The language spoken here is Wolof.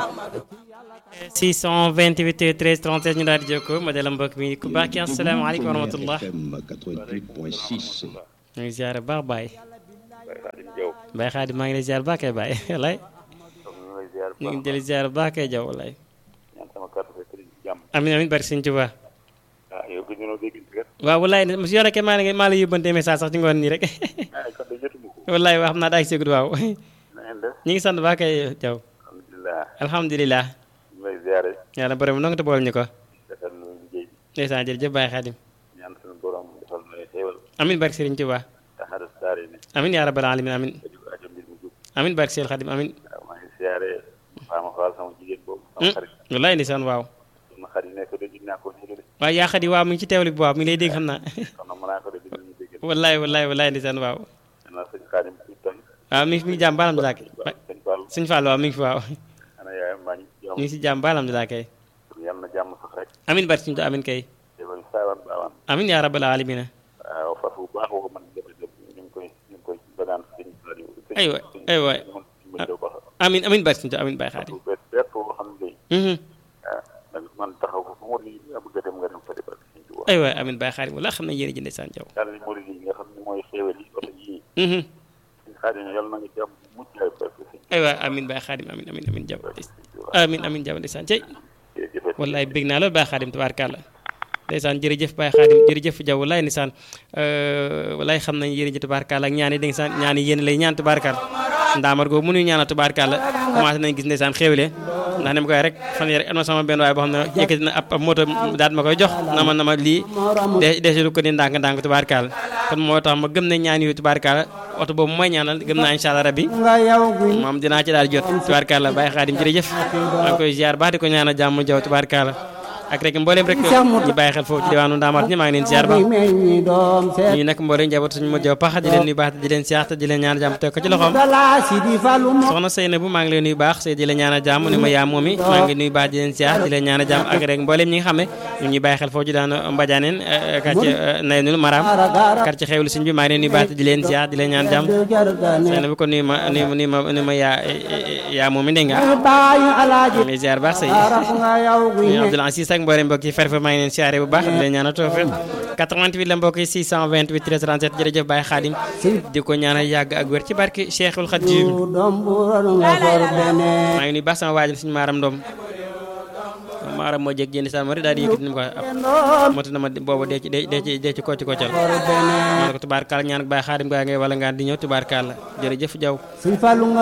628 13 37 ñu daal di jokkoo ma dala mbokk mi ku baax ki asalaamaaleykum wa rahmatullah ñu ngi ziare baax Baye Baye Xaadim maa ngi lay ziare baax kay Baye walaay ñu ngi jëli ziare baax kay jaw walaay amin amin bari sëñ Tuubaa waaw walaay monsieur Yoro maa la maa la yóbbante message sax ci ngoon nii rek walaay waa xam naa daa ngi segud waaw ñu ngi sant baax kay jaw alhamdulilah yàlla borom nonga te bool ñu ko ndeysaan jërëjëf Baye Xaadim amin barke Sëriñ Tuubaa amin yaa rabbal alamin amin amin barke Sëriñ Xaadim amin wallaay ndeysaan waaw waaw yaa xadi waaw mu ngi ci teewli bi waaw mi ngi lay dégg xam naa wallaay wallaay wallaay ndeysaan waaw waaw mi ngi mi ngi jàmm ba alhamdulilah kay suñ Fall waaw mi ngi fi waaw ñu ngi si jàmm ba alhamdulilah kay amin barke Sëriñ Tuubaa amin kay amin yaa rabbal alamin aywa aywa amin amin barke Sëriñ Tuubaa amin Baye Xaadim aywa amin Baye Xaadim wala xam na yéen a jënde saan jaw aywa amin Baye Xaadim amin amin amin jaw amin amin jaw ndeysaan cey wallaay bég naa loolu Baye Xaadim tabaarkàlla ndeysaan jërëjëf Baye Xaadim jërëjëf jaw wallaay ndeysaan wallaay xam nañ yéen a jë tabaarkàlla ak ñaani dégg saan ñaani yéen lay ñaan tabaarkàlla ndaamar googu mënuñu ñaanal tubaarkàlla commencé nañ gis ndeysaan xéwle ndax ne ma koy rek fan yii rek am na sama benn waay boo xam ne yëkkati na ab ab moto daal ma koy jox na ma na ma lii de desul ko ni ndànk ndànk tubaarkàlla kon moo tax ma gëm ne ñaan yooyu tubaarkàlla oto boobu mooy ñaanal gëm naa incha allah rabbi moom dinaa ci daal jot tubaarkàlla Baye Xaadim jërëjëf maa ngi koy ziar baax di ko ñaanal jàmm jaw tubaarkàlla ak rek mboolem rek ñu bàyyi xel foofu ci diwaanu Ndaamaat ñi maa ngi leen ziar baax ñu nekk mboolem njaboot suñu mot jaw pax di leen nuyu baax di leen ziar te di leen ñaan jàmm teg ko ci loxoom soxna Seyna bu maa ngi leen nuyu baax sey di leen ñaan jàmm ni ma yaa moom i maa ngi nuyu baax di leen ziar di leen ñaan jàmm ak rek mboolem ñi nga xam ne ñu ngi bàyyi xel foofu ci daanu Mbadianeen quartier Naynul Maram quartier xewlu suñ bi maa ngi leen nuyu baax di leen ziar di leen ñaan jàmm Seyna bu ko nuyu ma nuyu nuyu ma nuyu ma yaa yaa moom i dégg nga ngi ziar baax sey Abdoul Aziz ak mboolem mbokk yi ferfe maa ngi leen siyaare bu baax di leen ñaanal tawfiq 88 la mbokk yi 628 13 37 jërëjëf Baye Khadim di ko ñaanal yàgg ak wér ci barke Cheikhul Khadim maa ngi nuyu baax sama waajal suñu maaram ndoom maaram moo jég jënd sa mari daal di yëkkati ni mu ko ab moti na ma boobu dee ci dee ci dee ci kocci koccal ma ne ko tubaarkàlla ñaan ak Baye Khadim gaa ngay wala ngaan di ñëw tubaarkàlla jërëjëf jaw